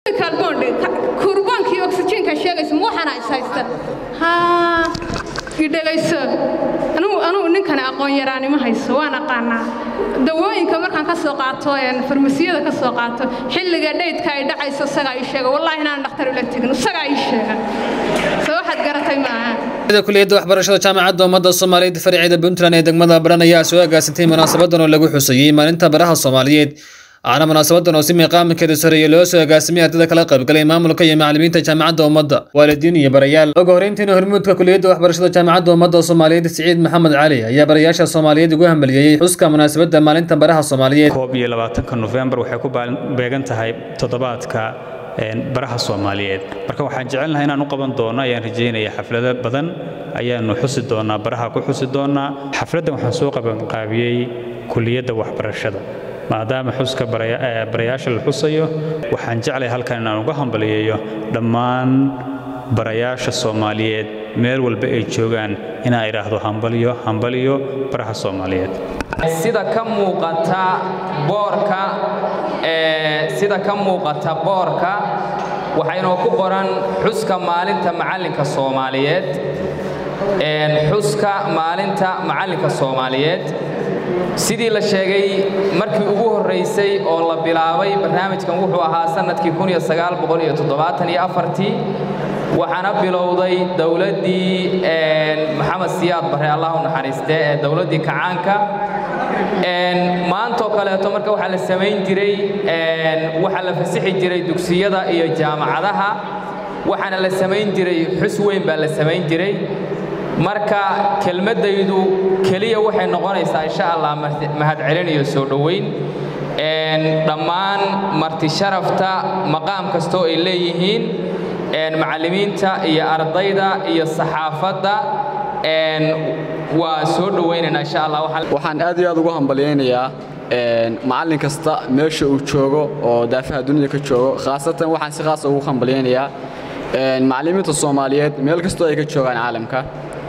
kalboondhe kurbaankii oksijiinka sheegaysa ma waxaana is haysta haa idhegayso anugu anugu ninkani aqoon yaraanimo hayso waan aqaanaa dawooyinka markaan ka soo qaato farmasiyada ka soo qaato xilliga dhaydka ay dhacayso isagaa ii sheega wallaahi inaan dhakhtar ula tegin isagaa ii sheega soo waxaad garatay maaha kuliyadda waxbarashada jaamacadda ummadda soomaaliyeed fariceeda puntland ee degmada baran ayaa soo agaasintay munaasabadan oo lagu xusayey maalinta baraha soomaaliyeed waxaana munaasabadan oo si miiqaaminkeeda sareeye loo soo agaasimay ardada kala qaybgalay maamulka iyo macallimiinta jaamacadda ummadda waalidiin iyo barayaal ugu horreyntiina hormuudka kuliyadda waxbarashada jaamacadda ummadda soomaaliyeed siciid maxamed cali ayaa barayaasha soomaaliyeed ugu hambaliyeeyey xuska munaasabadda maalinta baraha soomaaliyeed koob iyo labaatanka nofembar waxay ku beegan tahay toddobaadka baraha soomaaliyeed marka waxaan jecelnahay inaan u qaban doono ayaan rajaynaya xaflado badan ayaanu xusi doonaa baraha ku xusi doonaa xafladdan waxaan soo qabanqaabiyey kuliyadda waxbarashada maadaama xuska barayaasha la xusayo waxaan jeclay halkan inaan uga hambaliyeeyo dhammaan barayaasha soomaaliyeed meel walba ay joogaan inaan idhaahdo hambaliyo hambaliyo baraha soomaaliyeed sida ka muuqata boorka sida ka muuqata boorka waxaynoo ku qoran xuska maalinta macallinka soomaaliyeed xuska maalinta macallinka soomaaliyeed sidii la sheegay markii ugu horraysay oo la bilaabay barnaamijkan wuxuu ahaa sannadkii waxaana bilowday dowladdii maxamed siyaad bare allah u naxariiste ee dowladdii kacaanka maantoo kaleeto marka waxaa la samayn jiray waxaa la fasixi jiray dugsiyada iyo jaamacadaha waxaana la samayn jiray xus weyn baa la samayn jiray marka kelmaddaydu keliya waxay noqonaysaa insha allah mahadcelin iyo soo dhoweyn dhammaan marti sharafta maqaam kastoo ay leeyihiin macallimiinta iyo ardayda iyo saxaafadda waa soo dhowaynaynaa insha allah waxaan aad iyo aad ugu hambalyaynayaa macallin kasta meesha uu joogo oo daafaha dunida ka joogo khaasatan waxaan si khaasa ugu hambalyaynayaa macallimiinta soomaaliyeed meel kastoo ay ka joogaan caalamka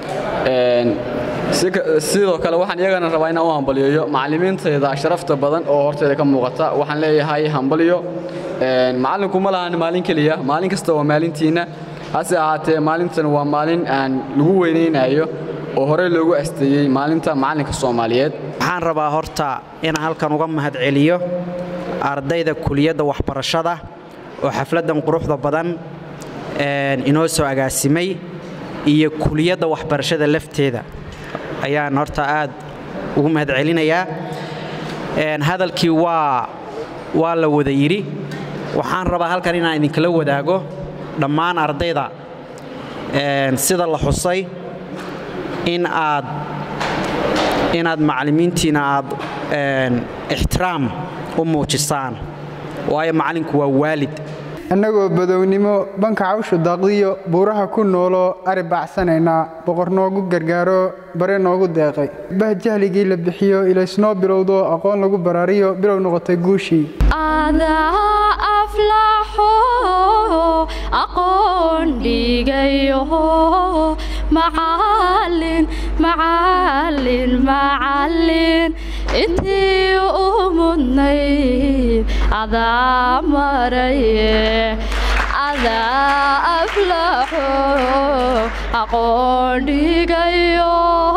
sidoo kale waxaan iyagana rabaa inaan u hambalyeeyo macallimiintayda sharafta badan oo horteeda ka muuqata waxaan leeyahay hambalyo macallinku ma lahan maalin keliya maalin kasta waa maalintiinna hase ahaatee maalintan waa maalin aan lagu weynaynayo oo horey loogu asteeyey maalinta macallinka soomaaliyeed waxaan rabaa horta inaan halkan uga mahadceliyo ardayda kuliyadda waxbarashada oo xafladdan quruxda badan inoo soo agaasimay iyo kuliyadda waxbarashada lafteeda ayaan horta aad ugu mahadcelinayaa hadalkii waa waa la wada yidhi waxaan rabaa halkan inaan idinkala wadaago dhammaan ardayda sida la xusay in aad inaad macallimiintiina aad ixtiraam u muujisaan waayo macallinku waa waalid annagoo badownimo banka cawshu daaqdiyo buuraha ku nooloo ari baacsanaynaa boqor noogu gargaaro bare noogu deeqay bah jahligii la bixiyo ilaysnoo bilowdo aqoon lagu baraariyo bilow noqotay guushii aqoon dhigayo macallin macallin macallin intii u mudnayd adaa maraye adaa aflaxo aqoon dhigayo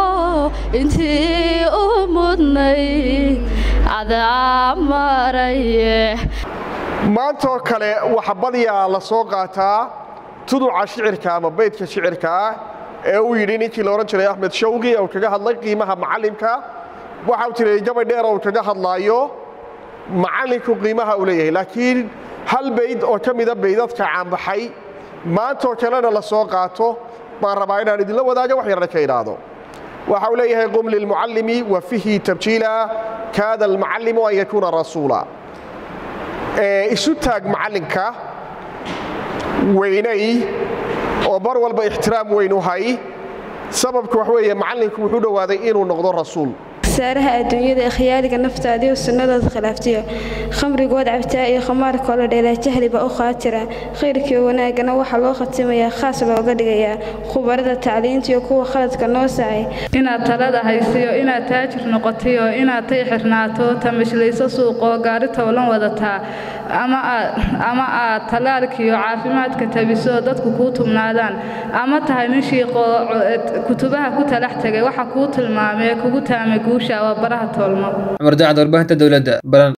intii u mudnayd adaa maraye maantoo kale waxa badiyaa la soo qaataa tuduca shicirka ama baydka shicirka ah ee uu yidhi ninkii la odhan jiray axmed shawqi oo kaga hadlay qiimaha macallimka waxa uu tiray gabay dheer oo kaga hadlaayo macallinku qiimaha uu leeyahay laakiin hal bayd oo ka mida baydadka caanbaxay maantoo kalena la soo qaato baan rabaa inaan idinla wadaaga wax yarna ka idhaahdo waxa uu leeyahay qum lilmucallimi wa fihi tabjiila kaada almucallimu an yakuuna rasuula isu taag macallinka weynay oo bar walba ixtiraam weyn u hay sababka wax weeye macallinku wuxuu dhowaaday inuu noqdo rasuul saaraha adduunyada ee khiyaaliga naftaada iyo sunnadooda khilaaftiya khamrigood cabtaa iyo khamaarkoo la dheelaa jahliba u qaatira khayrkii wanaaggana waxaa loo khatimayaa khaas looga dhigayaa khubarada tacliinta iyo kuwa khaladka noo sacay inaad talada haysiyo inaad taajir noqotiyo inaad tay xirnaato tamashlayso suuqoo gaari towlan wadataa ama aad ama aad tallaalkiiyo caafimaadka tabiso dadku kuu tumnaadaan ama tahay nin shiiqoo kutubaha ku talax tegay waxa kuu tilmaamee kugu taamay guusha waa baraha toolmo cumar daacad warbaahinta dowladda baran